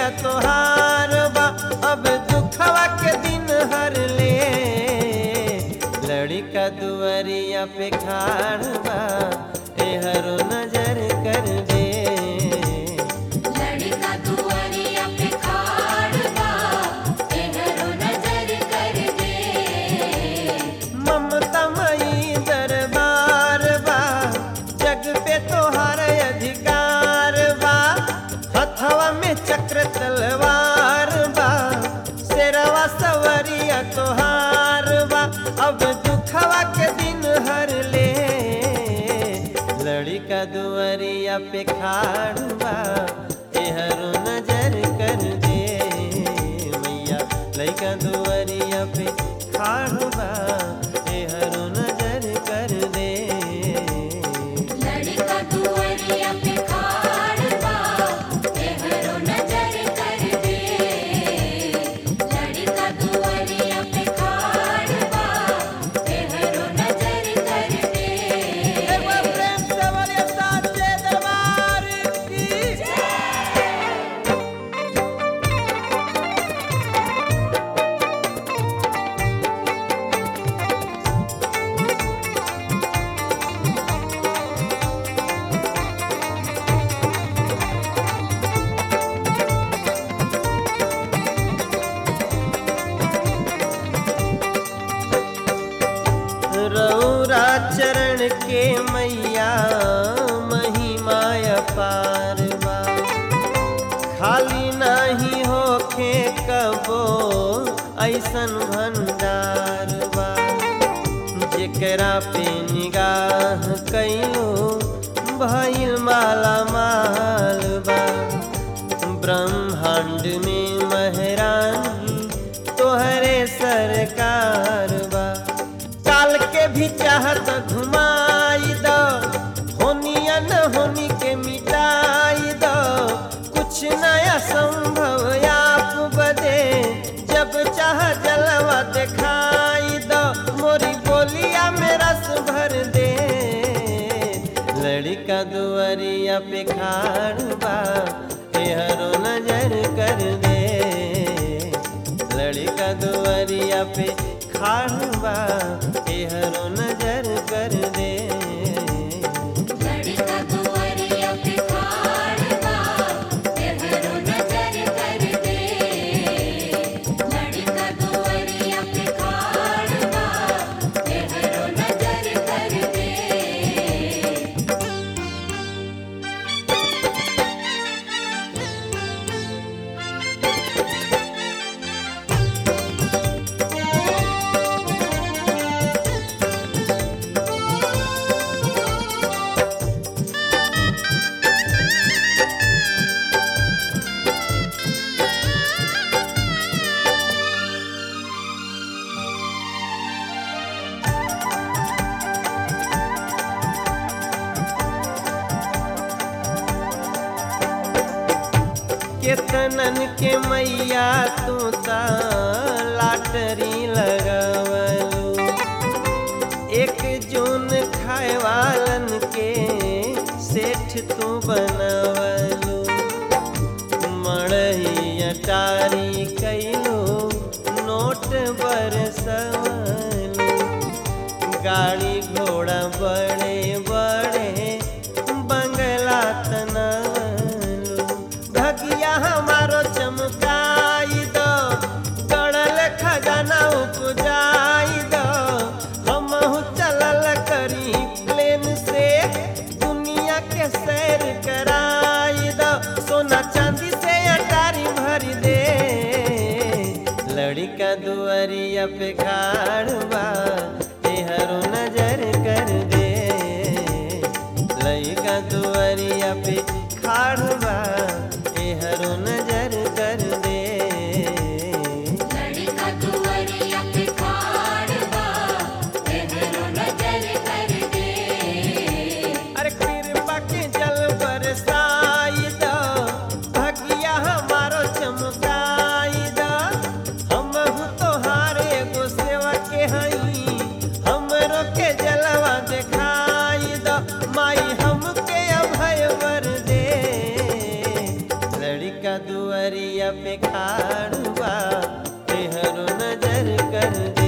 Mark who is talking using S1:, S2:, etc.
S1: सवरिया तोहार बा अब दुखवा के दिन हर ले लड़का दुआरिया पे खाड़ बा एहरो नजर कर दे
S2: लड़का दुआरिया पे खाड़ बा एहरो नजर कर दे
S1: ममता मई दरबार बा जग पे तोहार अधिकार बा हथवा में चक्र तलवार बा शेरवा सवरिया तोहार बा अब दुखवा के दिन हर ले लड़का दुआरिया पे खाड़ बा एहरो नजर कर दे मैया लड़का दुआरिया पे खाड़ बा एहरो नजर कर दे
S2: लड़का दुआरिया पे खाड़ बा एहरो नजर कर दे लड़का दुआरिया पे खाड़ बा एहरो नजर कर दे
S1: एक बार प्रेम से बोलिए साचे दरबार की रौरा चरण के मैया महिमा अपार बा खाली नाही होखे कबो ऐसन भंडार बा जेकरा पे निगाह कैलो भइल माला माल बा ब्रह्मांड में महरानी तोहरे सरकार बा काल के भी चाहत घुमाई दो होनिया न होनी के मिटाई दो कुछ नया संभव आप बदे जब चाह जलवा दिखाई दो मोरी बोलिया में रस भर दे लड़का दुआरिया पे खाड़ बा एहरो नजर कर दे लड़का दुआरिया पे खाड़ बा एहरो नजर कर दे
S2: लड़का दुआरिया पे खाड़ बा एहरो नजर कर दे लड़का दुआरिया पे खाड़ बा एहरो नजर कर दे
S1: केतनन के मैया तू ता लाटरी लगवलू एक जून खाए वालन के सेठ तू बनवलू मड़ही अटारी कैलू नोट बरसवलू गाड़ी घोड़ा बड़े बड़े बंगला तनवलू भगिया हमारो चमकाई दो गड़ल खजाना उपजाई दो हमहू चलल करी प्लेन से दुनिया के सैर कराई दो सोना चांदी से अटारी भर दे लड़का दुआरिया पे खाड़ बा एहरो नजर कर दे लड़का दुआरिया पे खाड़ बा एहरो नजर कर दे
S2: लड़का दुआरिया पे खाड़ बा एहरो नजर कर दे
S1: अरे कृपा के जल बरसाई दो भगिया हमारो चमकाई दो हम तोहार एगो सेवा के दुआरिया पे खाड़ बा एहरो नजर कर दे